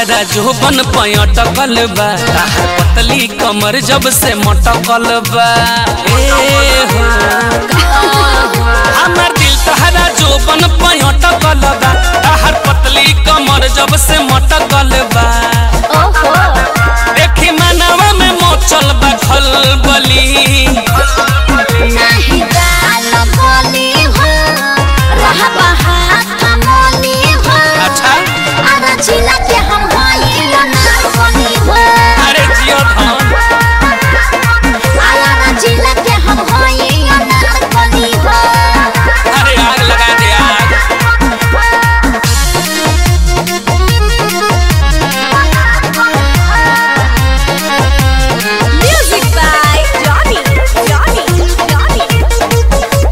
तहरा जोबन पयटकल बा ताहर पतली कमर जब से मटकल बा ए हो हमर दिल तहरा जोबन पयटकल बा ताहर पतली कमर जब से मटकल बा ओहो देखी मनवा में मोचल बा खलबली नाही गाल बोली हो रहबा हाथ मोली हो अच्छा आरा जिला के हम होई ना बोली हो अरे जियो धन आरा जिला के हम होई ना बोली हो अरे आग लगा दे आग music by Johnny Johnny Johnny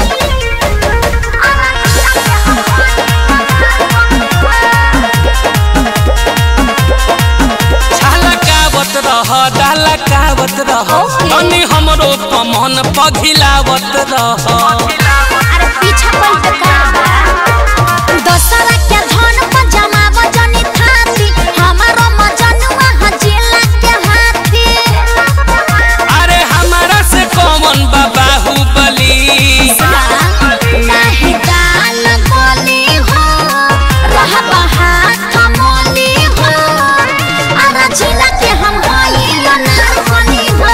छलकावत रह डालकावत रह Okay. तनी हमरो पमन पघिलावत रह अरे पीछा पलट करबा दशहरा के धन पर जमाव जनी थाती हमारो मजनुआ हजिला के हाथी अरे हमारा से कौन बाबू बली नाही दाल बोली हो रहबा हाथ मोली हो आरा जिला के हम होई ना बोली हो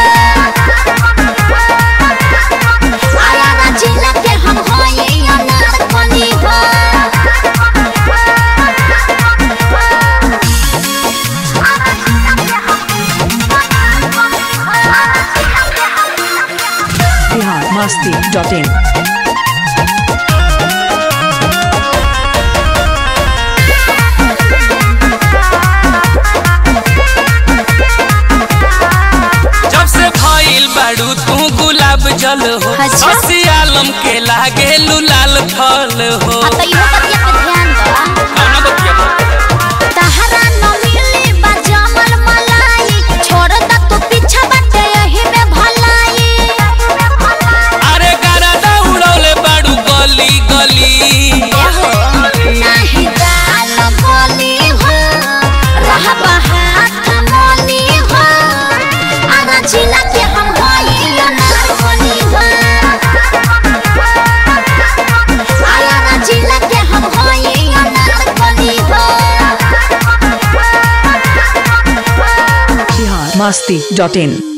आरा जिला के हम होई ना बोली हो biharmasti.in जब से भइल बाड़ू तू गुलाब जल हो अच्छा। हसी आलम के लागे लाल फल हो आ त इहो बतिया पे ध्यान द कौना बतिया बा? तहरा न मिली बा जमल मलाई छोड़ द तू पीछा बाटे यही में भलाई अरे गरादा उड़ौले बाड़ू गली गली एहो नाही गाल बोली हो रहबा हाथ मोली हो आरा जिला के हम होई ना बोली हो आरा जिला के हम होई ना बोली हो biharmasti.in